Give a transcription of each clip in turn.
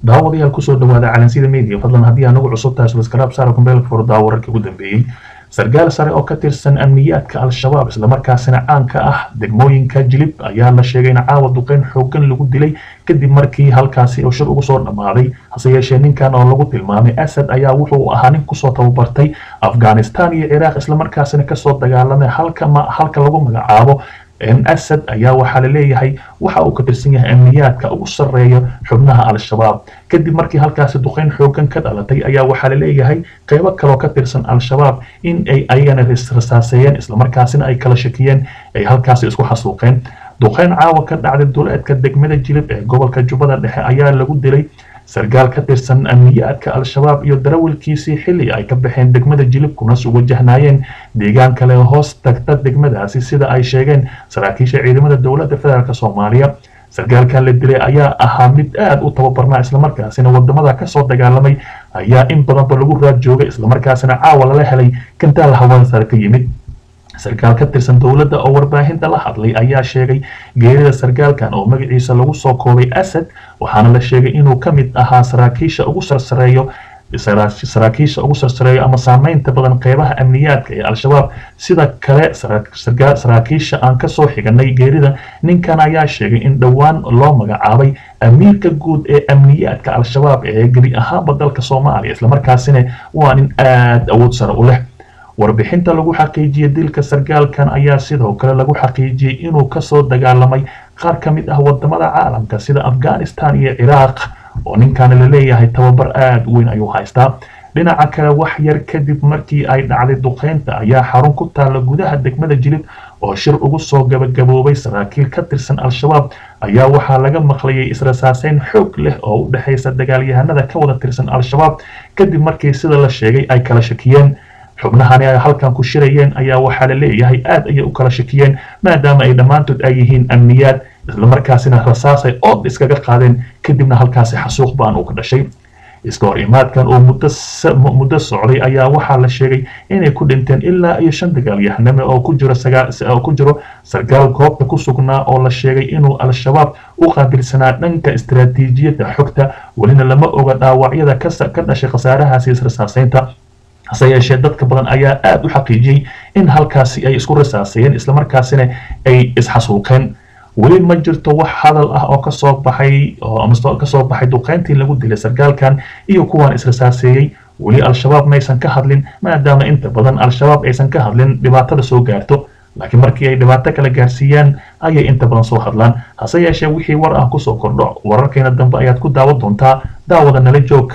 daawadayaal kusoo dhawaada calansida media fadlan haddii aanagu cusub tahay subscribe saara kumbeelka furdaa wararkii ugu dambeeyey sarkaal sare oo ka tirsan amniyaadka al-shabaab islamarkaasina caanka ah degmooyinka jilib ayaa la sheegay in caawa duqeyn xoogan lagu dilay kadib markii halkaasi uu shir ugu soo dhammaaday hase yeeshee ninkan oo lagu tilmaamay asad ayaa wuxuu ahaa nin kusoo tababartay afghanistan iyo ciraaq islamarkaasina kasoo dagaalamay halka halka lagu magacaabo asad ayaa waxaa la leeyahay waxa uu ka tirsan yahay amniyaadka ugu sarreeya xubnaha al-shabaab kadib markii halkaasi duqeyn xoogan ka dhalatay ayaa waxaa la leeyahay qeybo kaloo ka tirsan al-shabaab in ay ayagana rasaaseeyeen islamarkaasina ay kala shakiyeen ay halkaasi isku xasuuqeen duqeyn caawa ka dhacday duleedka degmada jilib ee gobolka jubbada dhexe ayaa lagu dilay sarkaal ka tirsan amniyaadka al-shabaab iyo darawalkiisii xilli ay ka baxeen degmada jilib kuna soo wajahnaayeen deegaan kale hoos tagta degmadaasi sida ay sheegeen saraakiisha ciidamada dowladda federaalk soomaaliya sarkaalkan la dilay ayaa ahaa mid aad u tababarnaa islamarkaasina wadamada kasoo dagaalamay ayaa in badanba lagu raad joogay islamarkaasina caawa lala helay kantaal hawada sare ka yimid sarkaal ka tirsan dowladda oo warbaahinta la hadlay ayaa sheegay geerida sarkaalkan oo magaciisa lagu soo koobay asad waxaana la sheegay inuu ka mid ahaa saraakiisha ugu sarsareeyo saraakiisha ugu sarsareeyo ama saameynta badan qeybaha amniyaadka ee al-shabaab sida kale saraakiisha aan kasoo xiganay geerida ninkan ayaa sheegay in dhowaan loo magacaabay amiirka guud ee amniyaadka al-shabaab ee gebi ahaanba dalka soomaaliya islamarkaasina waa nin aada awood sare u leh warbixinta lagu xaqiijiyey dilka sarkaalkan ayaa sidoo kale lagu xaqiijiyey inuu kasoo dagaalamay qaar ka mid ah wadamada caalamka sida afghanistan iyo ciraaq oo ninkaana la leeyahay tababar aada u weyn ayuu haystaa dhinaca kale wax yar kadib markii ay dhacday duqeynta ayaa xarun ku taalla gudaha degmada jilib oo shir ugu soo gabagaboobay saraakiil ka tirsan al-shabaab ayaa waxaa laga maqlayay israsaaseyn xoog leh oo u dhexaysa dagaalyahanada ka wada tirsan al-shabaab kadib markii sida la sheegay ay kala shakiyeen xubnahani ay halkan ku shirayeen ayaa waxaa la leeyahay aad ayay u kala shakiyeen maadaama ay dhammaantood ay yihiin amniyaad islamarkaasina rasaasay ood iskaga qaadeen kadibna halkaasi xasuuq baan uu ka dhashay iska hor imaadkan oo muddo socday ayaa waxaa la sheegay inay ku dhinteen ilaa iyo shan dagaalyahaname oo ku jiro oo ku jiro sarkaal goobta ku sugnaa oo la sheegay inuu al-shabaab u qaabilsanaa dhanka istaraatiijiyadda xogta welina lama oga dhaawacyada ka dhashay khasaarahaasi israsaaseynta hase yeeshee dadka badan ayaa aada u xaqiijiyey in halkaasi ay isku rasaasayeen islamarkaasina ay isxasuuqeen weli ma jirto wax hadal ah oo kasoo baxay oo kasoo baxay duqeyntii lagu dilay sarkaalkan iyo kuwaan israsaaseeyey weli al-shabaab maysan ka hadlin maadaama inta badan al-shabaab aysan ka hadlin dhibaatada soo gaarto laakiin markii ay dhibaato kala gaarsiiyaan ayay inta badan soo hadlaan hase yeeshee wixii war ah kusoo kordho wararkeena dambe ayaad ku daawan doontaa daawada nala joog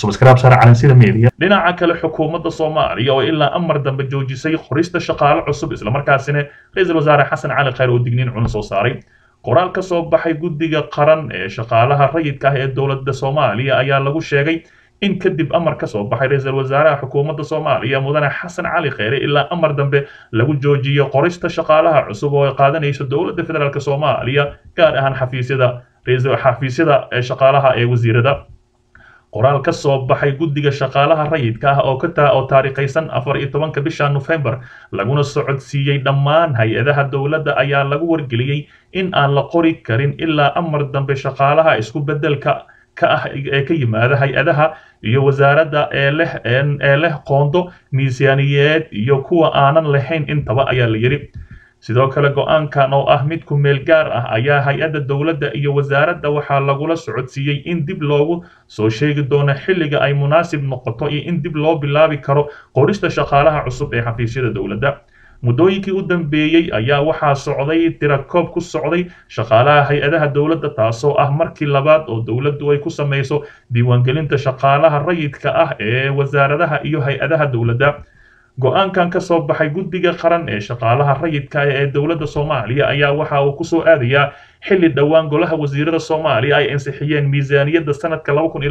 dhinaca kale xukuumadda soomaaliya oo ilaa amar dambe joojisay qorista shaqaale cusub islamarkaasina ra-iisul wasaare xasan cali khayr oo digniin cuna soo saaray qoraal ka soo baxay guddiga qaran ee shaqaalaha rayidka ah ee dowladda soomaaliya ayaa lagu sheegay in kadib amar ka soo baxay ra-iisul wasaaraha xukuumadda soomaaliya mudane xasan cali kheyre ilaa amar dambe lagu joojiyo qorista shaqaalaha cusub oo ay qaadanayso dowladda federaalk soomaaliya gaar ahaan xafiisyada xafiisyada shaqaalaha ee wasiirada qoraal ka soo baxay guddiga shaqaalaha rayidka ah oo ka oo taariikhaysan afar iyo tobanka bisha nofembar laguna socodsiiyey dhammaan hay-adaha dowladda ayaa lagu wargeliyey in aan la qori karin ilaa amar dambe shaqaalaha isku beddelka ka ah ee ka yimaada hay-adaha iyo wasaaradda ee leh ee leh qoondo miisaaniyeed iyo kuwa aanan lahayn intaba ayaa la yidhi sidoo kale go-aankan oo ah mid ku meel gaar ah ayaa hay-adda dowladda iyo wasaaradda waxaa lagula socodsiiyey in dib loogu soo sheegi doono xilliga ay munaasib noqoto iyo in dib loo bilaabi karo qorista shaqaalaha cusub ee xafiisyada dowladda muddooyinkii u dambeeyey ayaa waxaa socday tirakoob ku socday shaqaalaha hay-adaha dowladda taasoo ah markii labaad oo dowladdu ay ku samayso diiwaangelinta shaqaalaha rayidka ah ee wasaaradaha iyo hay-adaha dowladda go-aankan ka soo baxay guddiga qaran ee shaqaalaha rayidka ee dowladda soomaaliya ayaa waxa uu kusoo aadayaa xilli dhowaan golaha wasiirada soomaaliya ay ansixiyeen miisaaniyadda sanadka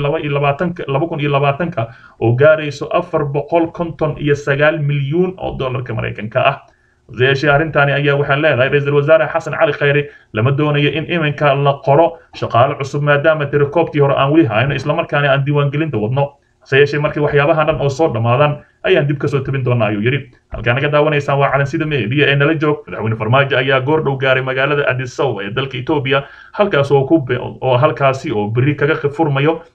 ka oo gaarayso afar boqol konton iyo sagaal milyuun oo dollarka maraykanka ah yeeshee arrintaani ayaa waxaa leedahay ra-iisul wasaare xasan cali khayre lama doonayo in iminka la qoro shaqaale cusub maadaama tirakoobkii hore aan weli hayno islamarkaana aan diiwaangelinta wadno hase yeeshee markii waxyaabahan dhan oo soo dhammaadaan ayaan dib kasoo tabin doonaa ayuu yidhi halkaa naga daawanaysaan waa calansida meediya ee nala joog madaxweyne farmaajo ayaa goor dhow gaaray magaalada addis ababa ee dalka etoobiya halkaas oo ku oo halkaasi oo berri kaga furmayo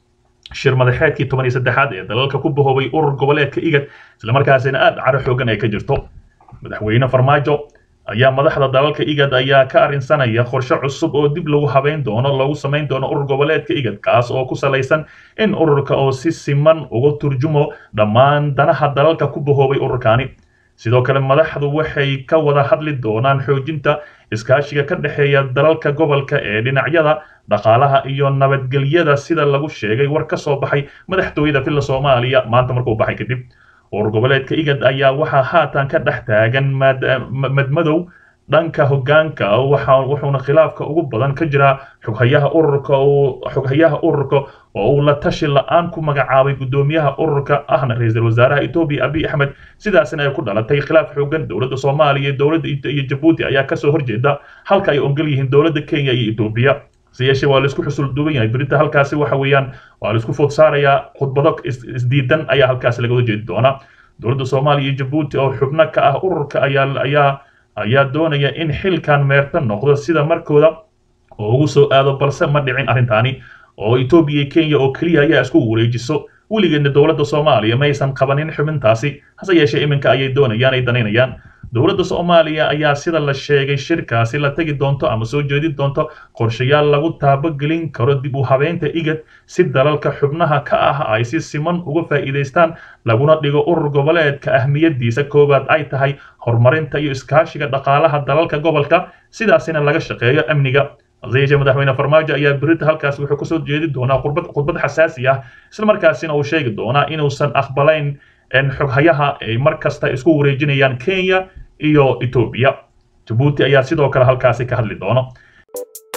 shir madaxeedkii toban iyo saddexaad ee dalalka ku bahoobay urur goboleedka igad islamarkaasina aad caro xoogan ay ka jirto madaxweyne farmaajo ayaa madaxda dalalka igad ayaa ka arrinsanaya qorshe cusub oo dib lagu habeyn doono lagu samayn doono urur goboleedka igad kaas oo ku salaysan in ururka oo si siman uga turjumo dhammaan danaha dalalka ku bahoobay ururkaani sidoo kale madaxdu waxay ka wada hadli doonaan xoojinta iskaashiga ka dhexeeya dalalka gobolka ee dhinacyada dhaqaalaha iyo nabadgelyada sida lagu sheegay war ka soo baxay madaxtooyada filla soomaaliya maanta markuu baxay kadib urur goboleedka igad ayaa waxaa haatan ka dhex taagan madmadow dhanka hoggaanka wuxuuna khilaafka ugu badan ka jiraa xoghayaha ururka xoghayaha ururka oo uu la tashi la-aan ku magacaabay guddoomiyaha ururka ahna ra-iisul wasaaraha etoobiya abiy axmed sidaasina ay ku dhalatay khilaaf xoogan dowladda soomaaliya iyo dowladda iyo jabuuti ayaa kasoo horjeeda halka ay ongol yihiin dowladda kenya iyo etoobiya se yeeshee waa laisku xusul duuban yahay berita halkaasi waxa weeyaan waa laisku food saarayaa khudbado isdiidan ayaa halkaasi laga horjeedi doonaa dowladda soomaaliya iyo jabuuti oo xubno ka ah ururka ayaa ayaa ayaa doonaya in xilkan meerta noqdo sida markooda oo ugu soo aado balse ma dhicin arrintaani oo etoobiya iyo kenya oo keliya ayaa isku wareejiso weligeedna dowladda soomaaliya maysan qabanin xubintaasi hase yeeshee iminka ayay doonayaan ay danaynayaan dowladda soomaaliya ayaa sida la sheegay shirkaasi la tegi doonto ama soo jeedin doonto qorshayaal lagu taabogelin karo dib u habeynta igad si dalalka xubnaha ka ah ay si siman uga faa'iidaystaan laguna dhigo urur goboleedka ahmiyadiisa koowaad ay tahay horumarinta iyo iskaashiga dhaqaalaha dalalka gobolka sidaasina laga shaqeeyo amniga hase yeeshee madaxweyne farmaajo ayaa berita halkaas wuxuu kasoo jeedi doonaa khudbad khudbad xasaasi ah islamarkaasina uu sheegi doonaa inuusan aqbalayn xoghayaha ay mar kasta isku wareejinayaan kenya iyo etoobiya jabuuti ayaa sidoo kale halkaasi ka hadli doono